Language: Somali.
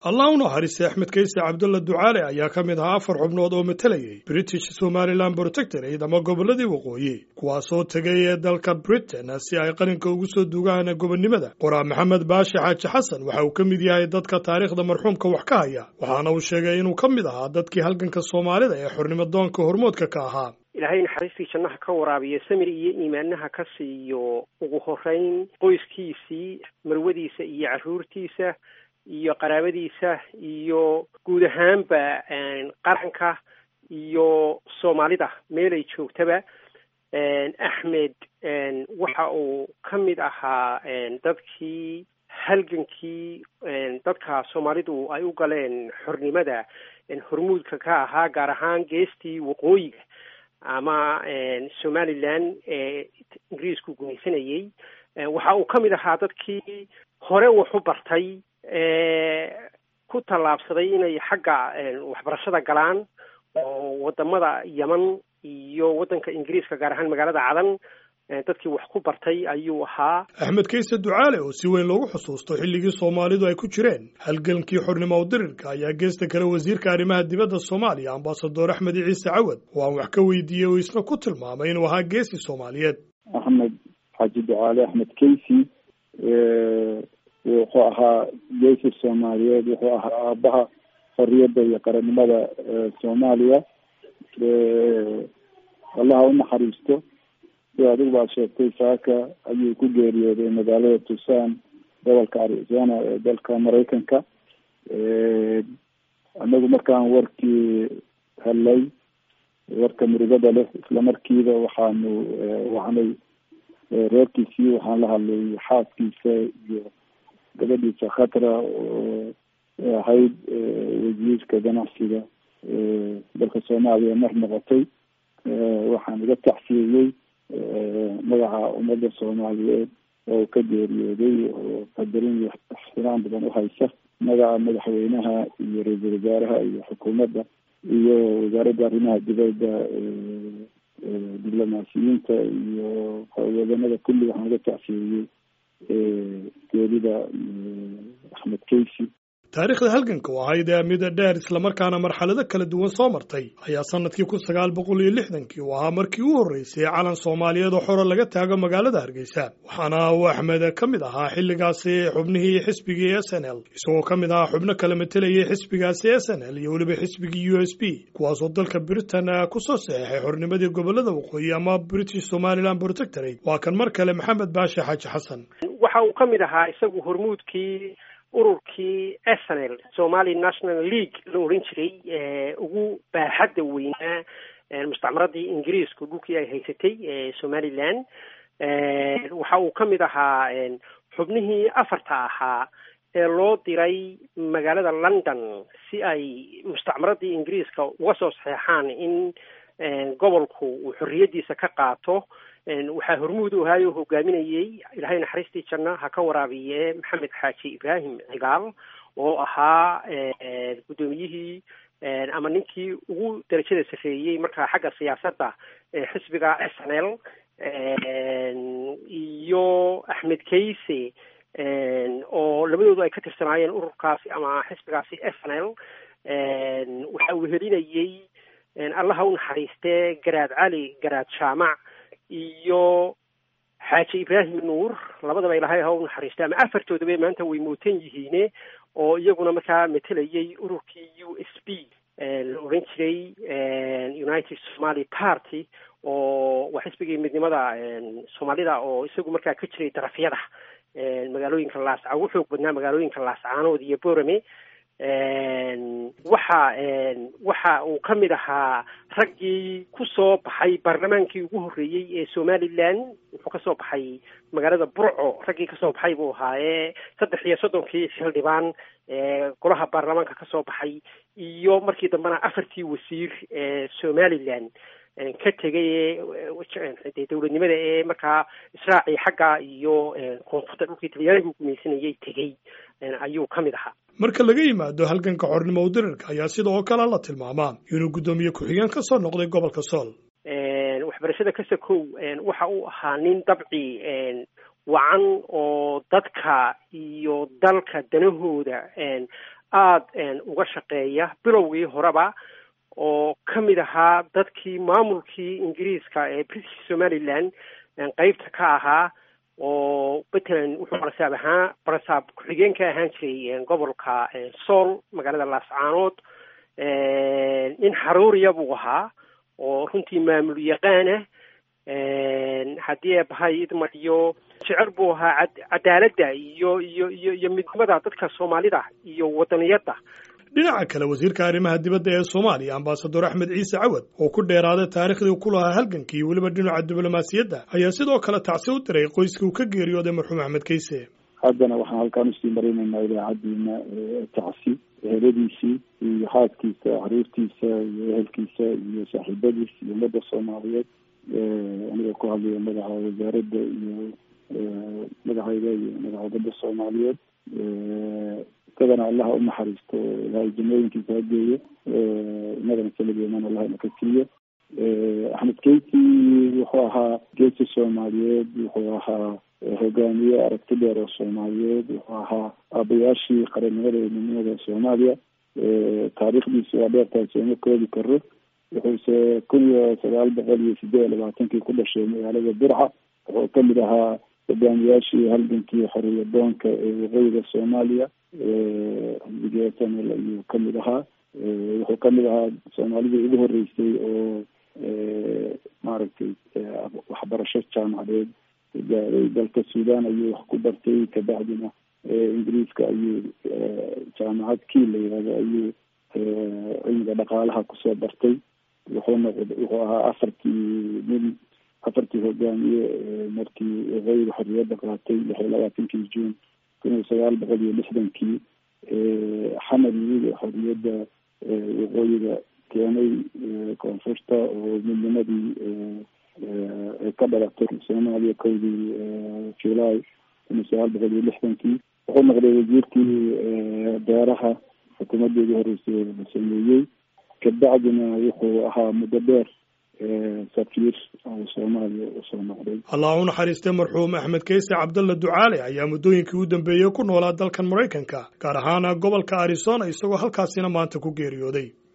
allah u naxariistay axmed kayse cabdulla ducaale ayaa ka mid ahaa afar xubnood oo matalayay british somalilan protectorate ama gobolladii waqooyi kuwaasoo tegay ee dalka britain si ay qalinka ugu soo dugaan gobonnimada qoraa maxamed baashi xaaji xasan waxa uu ka mid yahay dadka taariikhda marxuumka wax ka haya waxaana uu sheegay inuu ka mid ahaa dadkii halganka soomaalida ee xornimo doonka hormoodka ka ahaa ilaahay naxariistii jannaha ka waraabiyo samir iyo iimaanaha ka siiyo ugu horeyn qoyskiisii marwadiisa iyo carruurtiisa iyo qaraabadiisa iyo guud ahaanba qaranka iyo soomaalida meelay joogtaba axmed waxa uu ka mid ahaa dadkii halgankii dadka soomaalidu ay u galeen xornimada hormuudka ka ahaa gaar ahaan geestii waqooyiga ama somalilan ee ingiriisku gumaysanayey waxa uu ka mid ahaa dadkii hore wax u bartay ku tallaabsaday inay xagga waxbarashada galaan oo wadamada yeman iyo waddanka ingiriiska gaar ahaan magaalada cadan dadkii wax ku bartay ayuu ahaa axmed kayse ducaale oo si weyn loogu xusuusto xilligii soomaalidu ay ku jireen halgankii xornimo udirirka ayaa geesta kale wasiirka arrimaha dibadda soomaaliya ambasador axmed ciise cawad oo aan wax ka weydiiyey oo isna ku tilmaamay inuu ahaa geesi soomaaliyeed axmed xaaji ducaale axmed kaysi wuxuu ahaa geesi soomaaliyeed wuxuu ahaa aabaha xorriyadda iyo qarannimada soomaaliya allaha u naxariisto sida adigu baad sheegtay saaka ayuu ku geeriyooday magaalada tucson gobolka arizona ee dalka maraykanka anagu markaan warkii helay warka murugada leh isla markiiba waxaanu wacnay reerkiisii waxaan la hadlay xaaskiisa iyo gabadhiisa khatra oo ahayd wasiirka ganacsiga dalka soomaaliya mar noqotay waxaan iga tacsiyeyey magaca ummadda soomaaliyeed oo ka geeriyooday oo qadarin iyo ixtiraam badan uhaysa magaca madaxweynaha iyo ra-iisul wasaaraha iyo xukuumadda iyo wasaaradda arrimaha dibadda diblomaasiyiinta iyo wadanada kulli waxaan iga tacsiyeyey geerida axmed kaysi taariikhda halganka oo ahayd ee mida dheer islamarkaana marxalado kala duwan soo martay ayaa sanadkii kun sagaal boqol iyo lixdankii uu ahaa markii u horreysay calan soomaaliyeed oo xoro laga taago magaalada hargeysa waxaana uu axmed ka mid ahaa xilligaasi xubnihii xisbigii s n l isagoo ka mid ahaa xubno kala matelayay xisbigaasi s n l iyo weliba xisbigii u s b kuwaasoo dalka britain kusoo saxeexay xornimadii gobolada waqooyi ama british somaliland protectorate waa kan mar kale maxamed baashi xaaji xasan waxa uu ka mid ahaa isagu hormuudkii ururkii snl somali national league la oran jiray ugu baaxadda weynaa mustacmaradii ingiriisku dhulkii ay haysatay somaliland waxa uu ka mid ahaa xubnihii afarta ahaa ee loo diray magaalada london si ay mustacmaradii ingiriiska uga soo saxeexaan in gobolku uu xorriyaddiisa ka qaato waxaa hormuud u ahaay oo hogaaminayey ilaahay naxariistii janna ha ka waraabiye maxamed xaaji ibraahim cigaal oo ahaa guddoomiyihii ama ninkii ugu darajada sarreeyey markaa xagga siyaasadda xisbiga s n l iyo axmed kayse oo labadoodu ay ka tirsanaayeen ururkaasi ama xisbigaasi s n l waxa uu helinayey allaha u naxariistee garaad cali garaad jaamac iyo xaaji ibraahim nuur labadaba ilahay ha u naxariista ama afartoodaba maanta way mootan yihiine oo iyaguna markaa matelayay ururkii u s b la odhan jiray united somaly party oo waa xisbigii midnimada soomaalida oo isagu markaa ka jiray darafyada magaalooyinka laasca ugu xoog badnaa magaalooyinka laascaanood iyo borame waxa waxa uu ka mid ahaa raggii ku soo baxay baarlamaankii ugu horreeyey ee somaliland wuxuu kasoo baxay magaalada burco raggii kasoo baxay buu ahaa ee saddex iyo soddonkii xildhibaan ee golaha baarlamaanka kasoo baxay iyo markii dambena afartii wasiir ee somaliland ka tegay ee dowladnimada ee markaa israacii xagga iyo koonfurta dhulkii talyaanigu gumaysanayay tegey ayuu ka mid ahaa marka laga yimaado halganka xornimo udirirka ayaa sida oo kale la tilmaamaa inuu guddoomiye ku-xigeen ka soo noqday gobolka sool waxbarashada kasakow waxa uu ahaa nin dabci wacan oo dadka iyo dalka danahooda aada uga shaqeeya bilowgii horeba oo ka mid ahaa dadkii maamulkii ingiriiska ee british somaliland qeybta ka ahaa oo matalan wuxuu barasaab ahaa barasaab ku-xigeen ka ahaan jiray gobolka sool magaalada laascaanood nin xaruuriya buu ahaa oo runtii maamul yaqaanah haddii eebahay idmadiyo jecel buu ahaa cadaaladda iyo iyo iyo iyo midnimada dadka soomaalida iyo wadaniyadda dhinaca kale wasiirka arrimaha dibadda ee soomaaliya ambasador axmed ciise cawad oo ku dheeraaday taarikhdii ku lahaa halgankii weliba dhinaca diblomaasiyadda ayaa sidoo kale tacsi u diray qoyskii uu ka geeriyooday marxuum axmed kayse haddana waxaan halkaan usii marinaynaa idaacaddiina tacsi eheladiisii iyo xaaskiisa xariirtiisa iyo ehelkiisa iyo saaxiibadiis iyo ummadda soomaaliyeed aniga ku hadlaya madaxa wasaaradda iyo madaxayda iyo madaxa ummadda soomaaliyeed isagana allaha unaxariisto ilahay jannooyinkiisa hageeyo inadana salageeman allahna ka siiyo axmed keyti wuxuu ahaa geesi soomaaliyeed wuxuu ahaa hogaamiye aragti dheer oo soomaaliyeed wuxuu ahaa aabayaashii qarannimada iyo midnimada soomaaliya taariikhdiisa waa dheertahay sooma koobi karo wuxuuse kun iyo sagaal boqol iyo sideed iyo labaatankii ku dhashay magaalada burca wuxuu kamid ahaa hogaamiyaashii halgankii xoriya doonka ee waqooyiga soomaaliya xisbiga sanel ayuu kamid ahaa wuxuu kamid ahaa soomaalidii ugu horeysay oo maaragtay waxbarasho jaamacadeed gaaday dalka sudan ayuu wax ku bartay kabacdina ingiriiska ayuu jaamacad kii la yihahdo ayuu cilmiga dhaqaalaha kusoo bartay wuxuu noqd wuxuu ahaa afartii nin afartii hogaamiye markii waqooyiga xorriyadda qaatay lix iyo labaatankii juun kun iyo sagaal boqol iyo lixdankii xamar yimid xorriyadda waqooyiga keenay koonfurta oo midnimadii ay ka dhalatay soomaaliya kowdii july kun iyo sagaal boqol iyo lixdankii wuxuu noqday wasiirkii beeraha xukuumaddii ugu horeysay la sameeyey kabacdina wuxuu ahaa muddo dheer safiir soomaaliya usoo noqday allah u naxariistay marxuum axmed kayse cabdalla ducaale ayaa muddooyinkii u dambeeyey ku noolaa dalkan maraykanka gaar ahaana gobolka arizona isagoo halkaasina maanta ku geeriyooday